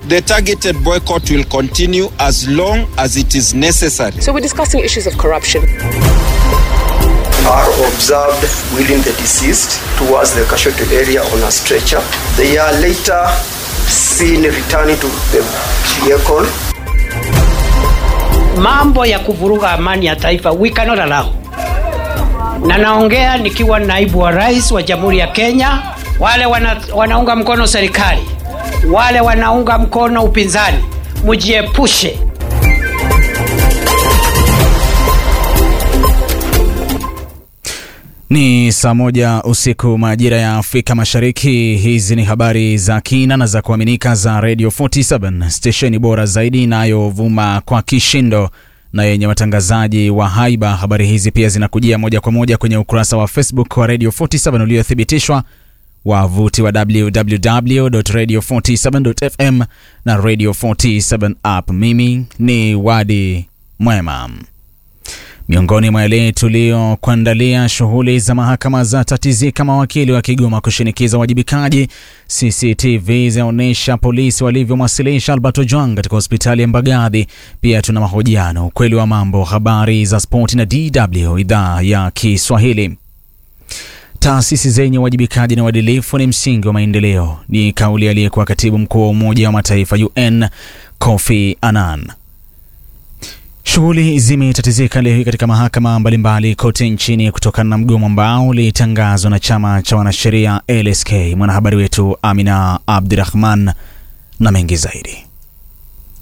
the targeted boycott will continue as long as it is necessary. So we're discussing issues of corruption. are observed wheeling the deceased towards the casualty area on a stretcher. They are later seen returning to the vehicle. mambo ya kuvuruga amani ya taifa we cannot allow. Na naongea nikiwa naibu wa rais wa Jamhuri ya Kenya, wale wana, wanaunga mkono serikali, wale wanaunga mkono upinzani, mujiepushe. Ni saa moja usiku majira ya Afrika Mashariki. Hizi ni habari za kina na za kuaminika za Radio 47 stesheni bora zaidi inayovuma kwa kishindo na yenye watangazaji wa haiba. Habari hizi pia zinakujia moja kwa moja kwenye ukurasa wa Facebook wa Radio 47 uliothibitishwa, wavuti wa www.radio47.fm na Radio 47 app. Mimi ni Wadi Mwema. Miongoni mwa yale tuliyokuandalia, shughuli za mahakama za tatizika, mawakili wa Kigoma kushinikiza uwajibikaji. CCTV zinaonyesha polisi walivyomwasilisha Albert Ojwang katika hospitali ya Mbagathi. Pia tuna mahojiano, ukweli wa mambo, habari za spoti na DW idhaa ya Kiswahili. Taasisi zenye uwajibikaji na uadilifu ni msingi wa maendeleo, ni kauli aliyekuwa katibu mkuu wa Umoja wa Mataifa UN Kofi Annan. Shughuli zimetatizika leo hii katika mahakama mbalimbali kote nchini kutokana na mgomo ambao ulitangazwa na chama cha wanasheria LSK. Mwanahabari wetu Amina Abdirahman na mengi zaidi.